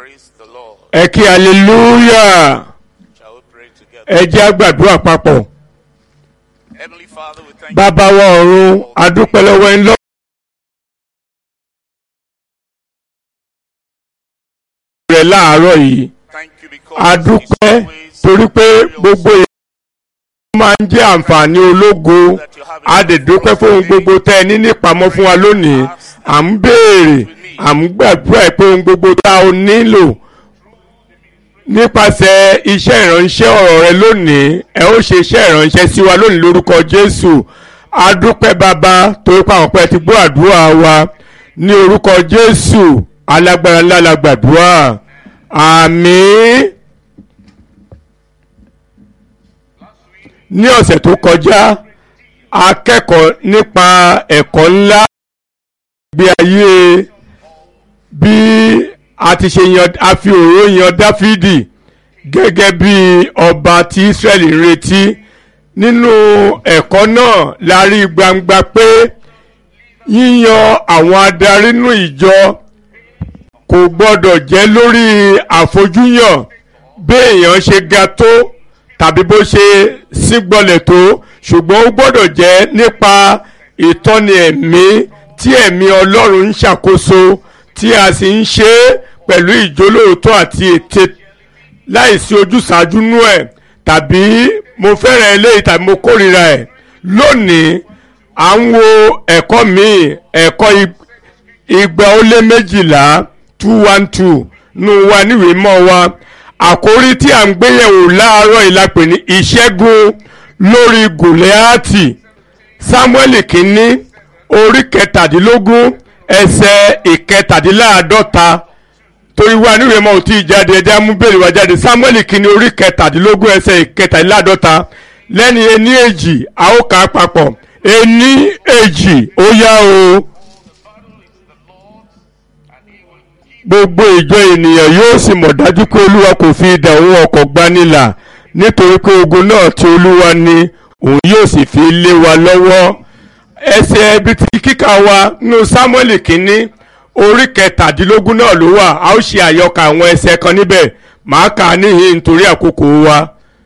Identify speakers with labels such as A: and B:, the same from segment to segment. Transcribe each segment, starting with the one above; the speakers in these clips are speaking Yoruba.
A: Praise the Lord.
B: ẹ kí hallelujah
A: Shall we pray together?
B: ẹ jẹ́ á gbàdúrà papọ̀
A: Heavenly Father, we thank
B: bàbá wa ọ̀run adúpẹ́ lọ́wọ́ ẹ̀ ń lọ. rẹ̀ láàárọ̀ yìí
A: Thank you because
B: a dúpẹ́
A: it's always
B: torí pé gbogbo èèyàn máa ń jẹ́ àǹfààní ológo a dẹ̀ dúpẹ́ fún ohun gbogbo tẹ́ ẹ ní nípamọ́ fún wa lónìí à ń béèrè à ń gbàdúrà pé ohun gbogbo tá a nílò nípasẹ̀ iṣẹ́ ìránṣẹ́ ọ̀rọ̀ rẹ lónìí ẹ ó ṣe iṣẹ́ ìránṣẹ́ sí wa lónìí lórúkọ Jésù a dúpẹ́ bàbá torí pé àwọn pẹ́ ti gbọ́ àdúrà wa ní orúkọ Jésù alágbára ńlá la gbàdúrà àmín. ní ọ̀sẹ̀ tó kọjá a kẹ́kọ̀ọ́ nípa ẹ̀kọ́ ńlá ìgbé ayé bí a ti ṣe yan a fi òró yan Dáfídì gẹ́gẹ́ bí ọba tí Ísírẹ́lì ń retí nínú ẹ̀kọ́ náà la rí gbangba pé yíyan àwọn adarí nínú ìjọ kò gbọ́dọ̀ jẹ́ lórí àfojúyàn bí èèyàn ṣe ga tó tàbí bó ṣe sígbọlẹ̀ tó ṣùgbọ́n ó gbọ́dọ̀ jẹ́ nípa ìtọ́ni ẹ̀mí tí ẹ̀mí Ọlọ́run ń ṣàkóso tí a sì ń ṣe é pẹ̀lú ìjólóòótọ́ àti ète láìsí ojúsàájú nú ẹ̀ tàbí mo fẹ́ràn eléyìí tàbí mo kórìíra ẹ̀ lónìí à ń wo ẹ̀kọ́ míì ẹ̀kọ́ igba ó lé méjìlá two one two nù wa níwèé mọ́ wa àkórí tí à ń gbéyẹ̀wò láàárọ̀ ìlàpè ní ìṣẹ́gun lórí gòlẹ́àtì sámúẹ́lì kínní orí kẹtàdínlógún ẹsẹ̀ ìkẹtàdínláàádọ́ta torí wa níwèé mọ́ ò tí ì jáde ẹjẹ́ mú bèrè wa jáde sámúẹ́lì kínní orí kẹtàdínlógún ẹsẹ̀ ìkẹtàdínláàádọ́ta lẹ́ni ení èjì a ó kà á papọ̀ ení èjì ó yá o. gbogbo ìjọ ènìyàn yóò sì mọ̀ dájú pé olúwa kò fi idà òun ọkọ̀ gbanilà nítorí pé ogun náà ti olúwa ni òun yóò sì fi lé wa lọ́wọ́ ẹsẹ̀ ibi tí kíkà wa nínú sámúẹ́lì kínní orí kẹtàdínlógún náà ló wà a ó ṣe àyọkà àwọn ẹsẹ̀ kan níbẹ̀ màá kà á níhìn nítorí àkókò wa.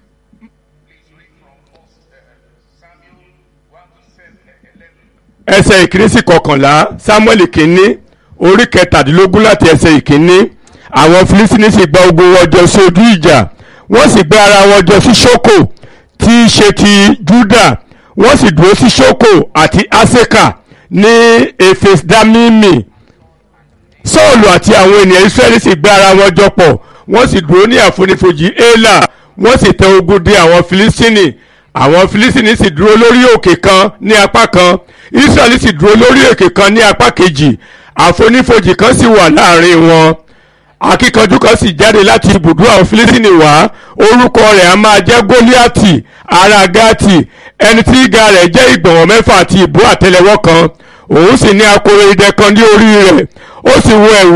B: ẹsẹ̀ ìkíní sí kọkànlá sámúẹ́lì kínní orí kẹtàdínlógún láti ẹsẹ̀ ìkíní àwọn Fílísítínì sì gba ogun wọn jọ sí ojú ìjà wọ́n sì gbé ara wọn jọ sí Ṣókò tí í ṣe ti Júdà wọ́n sì dúró sí Ṣókò àti Aseka ní Efesdamimi Sọ́ọ̀lù àti àwọn ènìyàn Ísírẹ́lì sì gbé ara wọn jọ pọ̀ wọ́n sì dúró ní àfonífojì Élà wọ́n sì tẹ ogun dé àwọn Fílísítínì àwọn Fílísítínì sì dúró lórí òkè kan ní apá kan Ísírẹ́lì sì dúró lórí òkè kan ní apá kejì àfonífojì kan sì wà láàrin wọn akíkanjú kan sì jáde láti ibùdó àwọn Fílísítínì wá orúkọ rẹ̀ a máa jẹ́ Gólíátì ará Gátì ẹni tí ìga rẹ̀ jẹ́ ìgbọ̀nwọ́ mẹ́fà àti ìbú àtẹ́lẹwọ́ kan òun sì ní akoro idẹ kan ní orí rẹ̀ ó sì wọ ẹ̀wù